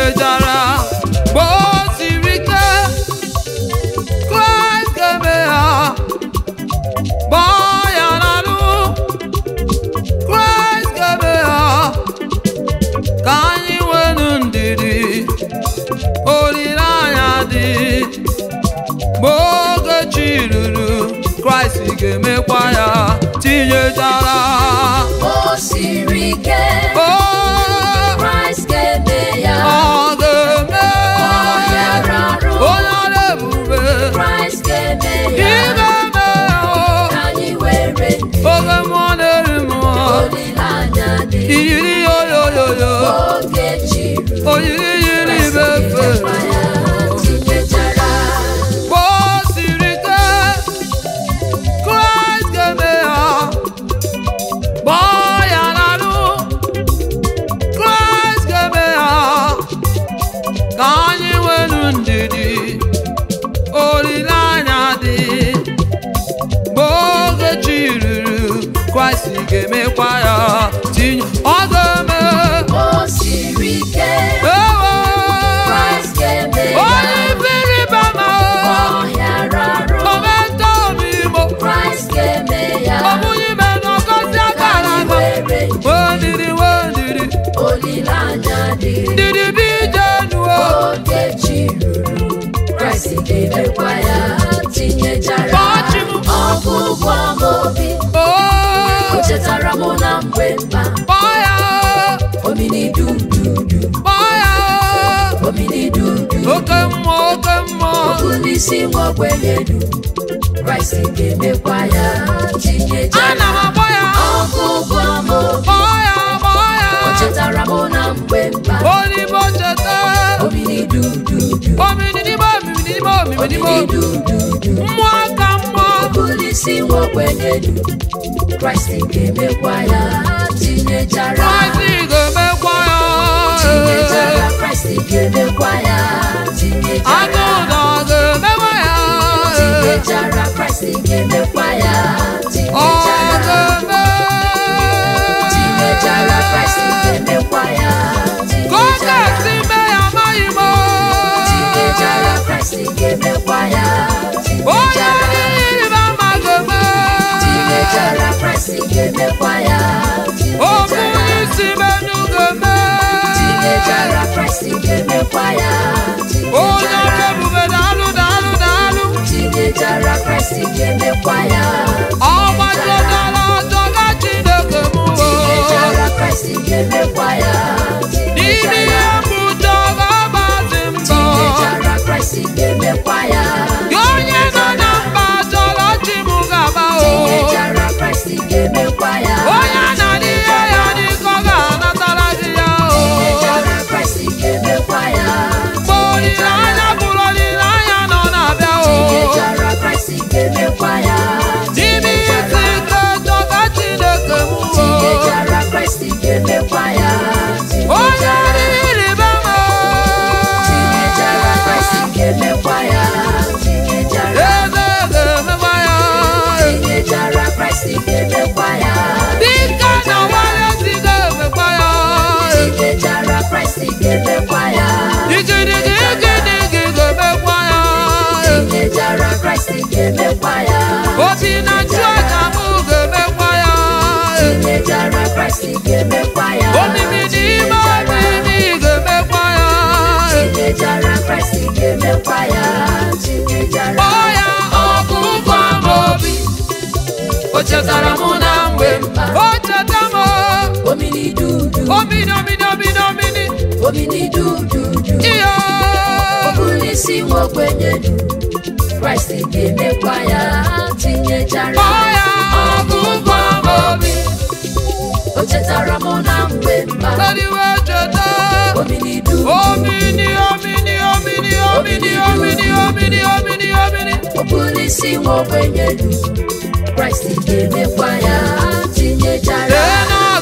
tinyechara mgbe o siri ike kraịst ga-eme ya gbaa ya n'alụ kraịst ga-eme ya ka anyị nwenu ndidi olileanya dị mgbe oge chi ruru kraịst ga-emekwa ya tinyechara o siri ike o kraịst ga-eme ya ọ ga-eme ọ hịara arụ onye ọrụ ebube kraịst ga-eme ya ịga-eme ya o. ka anyị were ndidi oge mmụọ na-eri mmụọ olileanya dị iyiri yoyoyoyo oge chiri oyiri yiri ibe efe ga-emekwa ya tinyechara mgbe o siri ike kraịst ga-eme ya gbaa ya n'alụ kraịst ga-eme ya ka anyị nwenu ndidi olileanya dị mgbe oge chi ruru kraịst ga-emekwa ya tinye ọ ga-eme o siri ike ewo kraịst ga-eme onye ya ibiri bama ọ hịara arụ omenta omimo kraịst ga-eme ya ọbụghị ime n'ọgọzi ka akara anyị aga were wendiri wendiri olileanya dị ndidi bi jenuo oge chi ruru kraịst ga-emekwa ya tinyechara Kpọọchi m. ọgwụgwọ m obi o o chetara m na mgbe mkpa kpọọ ya omini dududu kpọọ ya omini dudu oke mmụọ oke mmụọ okwu n'isi nwa ogbenye du kraịst ga-emekwa ya ana tinyechara m akpọ ya ọgwụgwọ m obi kpọọ ya kpọọ ya o chetara m na mgbe mkpa onibo cheta omini dududu omini n'ime omimi n'ime omimi n'ime omini omimi dududu mmụọ ka mmụọ Polisi nwa ogbenye du Kraịst ga-emekwa ya tinyechara kraịst ga-emekwa ya tinyechara Kraịst ga-emekwa ya tinyechara agụda ga-emekwa ya tinyechara Kraịst ga-emekwa ya ọ tinyechara ga-eme tinyechara Kraịst ga-emekwa ya ka ọ tinyechara ga-esi mee ya amaghị m tinyechara Kraịst ga-emekwa ya onye tinyechara niile ama ga-eme tinyechara Kraịst ga-emekwa ya okwu tinyechara isi menu ga-eme tinyechara Kraịst ga-emekwa ya onye ọrụ tinyechara ebube daalụ daalụ daalụ tinyechara Kraịst ga-emekwa ya ọgbajọdara ọjọga chineke m tinyechara Kraịst ga-emekwa ya n'ime ihe mbụjọ ga-agbazi mbọ tinyechara Kraịst ga-emekwa ya gị onye nọ na mba chọrọ chi m ga-agba o tinyechara Kraịst ga-emekwa ya onye na-adị ihe ya dịka ọ ga-anatara gị ya o tinyechara Kraịst ga-emekwa ya mgbe olileanya bụrụ olileanya nọ na-abịa o tinyechara Kraịst ga-emekwa ya n'ime isi ike chọga chineke m o tinyechara Kraịst ga-emekwa ya onye rịrịba m tinyechara Kraịst ga-emekwa ya tinyechara eze ga-emekwa ya tinyechara Kraịst ga-emekwa ya dịka na nwanyị si ga-emekwa ya tinyechara Kraịst ga-emekwa ya igirigi igirigi ga-emekwa ya tinyechara Kraịst ga-emekwa ya obi na nchụaja m ga-emekwa ya tinyechara Kraịst ga-emekwa ya omimi n'ime omimi ga-emekwa ya tinyechara Kraịst ga-emekwa ya tinyechara kpọọ ya ọgụgụ ama obi o chetara m na mgbe m o cheta m omini dudu omini omini omini omini omini dududu iyo Polisi nwa ogbenye du Kraịst ga-emekwa ya tinyechara kpọọ ya ọgụgụ ama obi o chetara m na mgbe mba Kadiwe cheta omini du omini omini omini omini omini omini omini omini Polisi nwa ogbenye du Kraịst ga-emekwa ya tinyechara lee na